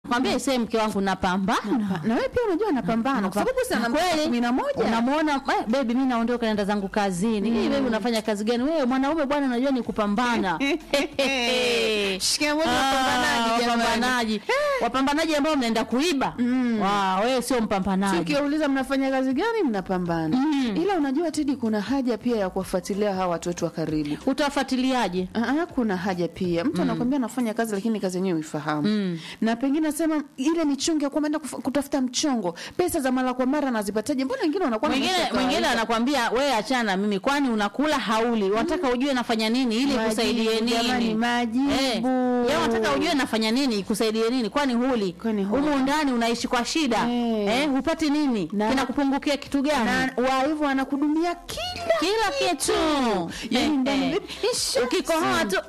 kwambia isee mke wangu napambana na wewe pia unajua anapambana kwa sababu bosi ana miaka kumi na moja unamwona eh, bebi mi naondoka naenda zangu kazini hii bebi unafanya kazi gani wewe mwanaume bwana unajua ni kupambana Shikia moja Ah, wapambanaji jamani. wapambanaji wapambanaji ambao mnaenda kuiba Wa, wewe sio mpambanaji Tukiwauliza mnafanya kazi gani, mnapambana. Ila unajua Tedi, kuna haja pia ya kuwafuatilia hawa watu wetu wa karibu. utawafuatiliaje Aa, kuna haja pia mtu anakwambia anafanya kazi lakini kazi yenyewe uifahamu na pengine nasema ile michongo ya kwamba enda kuf- kutafuta mchongo pesa za mara kwa mara anazipataje mbona wengine wanakuwa na mwingine maisha ya mwingine kawaida? anakwambia wewe achana na mimi kwani unakula hauli unataka ujue nafanya nini ili Majibu, kusaidie jamani, nini majibu. Eh, yeye unataka ujue nafanya nini ikusaidie nini kwani huli Kwani huli. humu ndani unaishi kwa shida Eh. eh, hupati nini Na- kinakupungukia kitu gani na wa hivyo anakudumia kila kila kitu Yaani Eh, ndani eh. bibi, isha. ukikohoa tu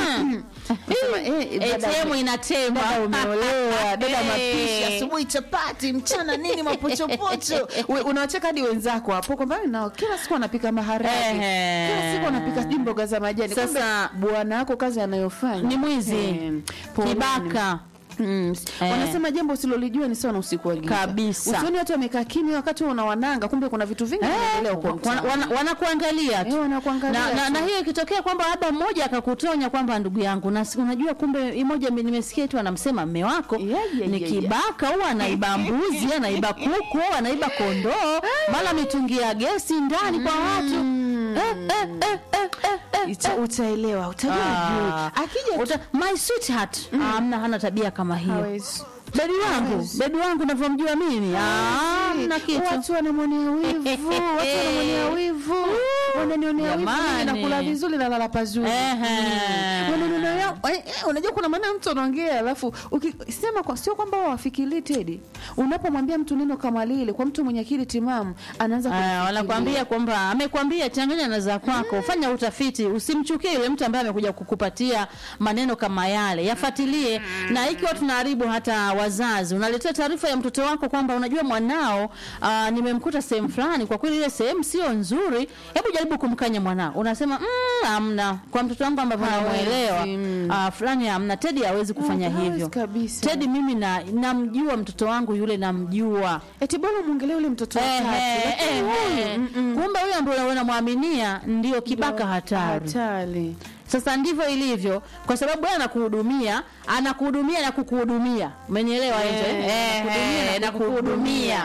Sema, eh, dada- ATM inatema dada umeolewa dada Eh. mapishi asubuhi chapati mchana nini mapochopocho We- unawacheka hadi wenzako hapo kwamba nao kila siku anapika maharage Ehe. kila siku anapika sijui mboga za majani Sasa- Kumbe bwana wako kazi anayofanya Ni mwizi. Eh, poleni. kibaka Mm. Eh. wanasema jambo usilolijua ni sawa na usiku wa giza Kabisa. usioni watu wamekaa kimya wakati una wananga kumbe kuna vitu vingi vinaendelea huko Wana- mtaani. wana- wanakuangalia tu Eh, wanakuangalia na, na, tu. na hiyo ikitokea kwamba labda mmoja akakutonya kwamba ndugu yangu na si- unajua kumbe mmoja mi- nimesikia tu anamsema mme wako Ya, ya, ni ya, ya. kibaka au anaiba mbuzi anaiba kuku au anaiba kondoo mara mitungi ya gesi ndani kwa watu eh, eh, eh, eh, eh, eh. Ita- utaelewa utajua Ah. juu akija Uta, my sweetheart amna hana tabia kama hiyo hawezi. bebi wangu Hawezi. bebi wangu navyomjua mimi Ah, hamna kitu watu wanamwonea wivu watu wanamwonea wivu wananionea wivu mimi Jamani. nakula vizuri na lala pazuri Ehe. Mm. Wananionea- eh, eh, unajua kuna maana mtu anaongea alafu ukisema kwa sio kwamba wafikiri Tedi unapomwambia mtu neno kama lile kwa mtu mwenye akili timamu anaanza Ah, kulifikiria. wanakwambia kwamba amekwambia changanya na za kwako fanya utafiti usimchukie yule mtu ambaye amekuja kukupatia maneno kama yale yafuatilie na ikiwa tunaharibu hata wazazi unaletea taarifa ya mtoto wako kwamba unajua mwanao ah, nimemkuta sehemu fulani kwa kweli ile sehemu sio nzuri hebu jaribu kumkanya mwanao unasema mm, amna kwa mtoto wangu ambavyo Hawezi, namuelewa mm. ah, fulani amna tedi hawezi kufanya hawezi hivyo kabisa. tedi mimi na namjua mtoto wangu yule namjua eti bora mwongelee ule mtoto wa Eh, tatu eh, lakini eh, huyu, eh. mm, mm. kumbe huyo ambaye unamwaminia ndio kibaka hatari hatari sasa ndivyo ilivyo kwa sababu yeye anakuhudumia anakuhudumia na kukuhudumia umenielewa Eh, hizo eh? anakuhudumia Eh, na na kukuhudumia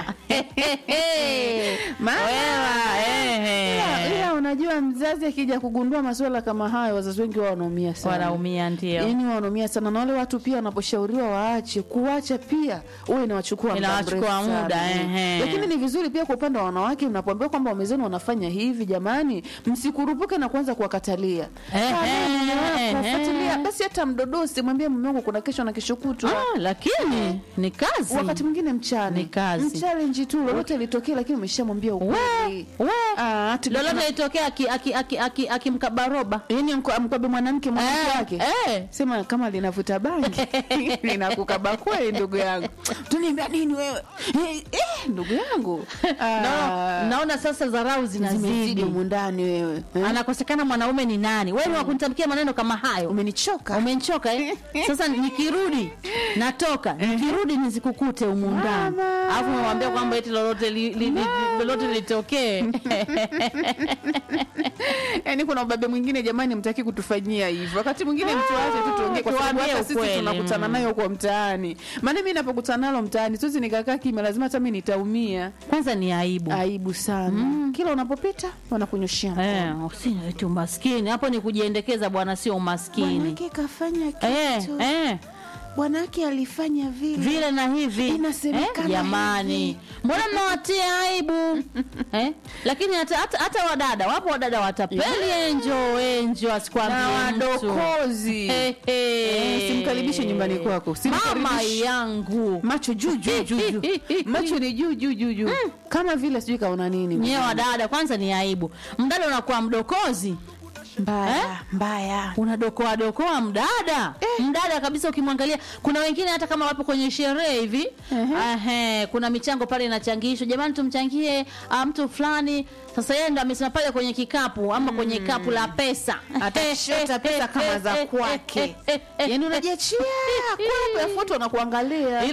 Maana- Wewe, eh, Ila- eh. ila unajua mzazi akija kugundua masuala kama hayo wazazi wengi wao wanaumia sana wanaumia ndio yaani wanaumia sana na wale watu pia wanaposhauriwa waache kuacha pia huwa inawachukua muda Inawachukua mrefu sana. muda, ehe. lakini ni vizuri pia kwa upande wa wanawake mnapoambiwa kwamba wamezeni wanafanya hivi jamani msikurupuke na kuanza kuwakatalia Ehe, Ah, wewe mume wako, ehe. fuatilia basi hata mdodosi mwambie mume wangu kuna kesho na kesho kutwa Ah, lakini ni kazi wakati mwingine mchana Ni kazi. mchallenge tu lolote litokee lakini umeshamwambia we, ukweli we. Ah, ati- lolote litokea akimkaba aki, aki, aki, akimkaba roba yaani mko- amkwabe mwanamke mwanamke Eh, wake eh. sema kama linavuta bangi linakukaba kweli ndugu yangu tuniambia nini wewe eh, eh, ndugu yangu no, naona sasa dharau zimezidi zinazidi humu ndani wewe eh? anakosekana mwanaume ni nani wewe wa kunitamkia maneno kama hayo umenichoka umenichoka eh? sasa nikirudi natoka nikirudi nisikukute humu ndani Mama. alafu namwambia kwamba eti lolote li, li, li, lolote litokee yaani kuna ubabe mwingine jamani mtaki kutufanyia hivyo wakati mwingine mtu ache tu tuongee kwa sababu tuambie hata sisi ukweli, tunakutana mm. nayo huko mtaani maana mi napokutana nalo mtaani siwezi nikakaa kimya lazima hata mi nitaumia kwanza ni aibu aibu sana kila unapopita wanakunyoshia mkono. Eh, usini eti umaskini hapo ni kujiendekeza bwana sio umaskini bwanake kafanya eh, kitu eh. bwanake alifanya vile vile na hivi Inasemekana jamani hivi. mbona mnawatia aibu eh? lakini hata, hata, hata wadada wapo wadada watapeli enjo enjo na asikwambie mtu wadokozi Eh, eh. Eh, simkaribishe nyumbani kwako mama Simkaribishe. yangu macho juu juu juu juu macho ni juu juu juu juu kama vile sijui kaona nini nyewe wadada kwanza ni aibu mdada unakuwa mdokozi mbaya Eh? mbaya unadokoa dokoa mdada mdada kabisa ukimwangalia kuna wengine hata kama wapo kwenye sherehe hivi Ehe, kuna michango pale inachangishwa jamani tumchangie ah, mtu fulani sasa yeye ndo amesema pale kwenye kikapu ama kwenye kapu la pesa atashota pesa kama za kwake yaani unajiachia kwako yafuatu wanakuangalia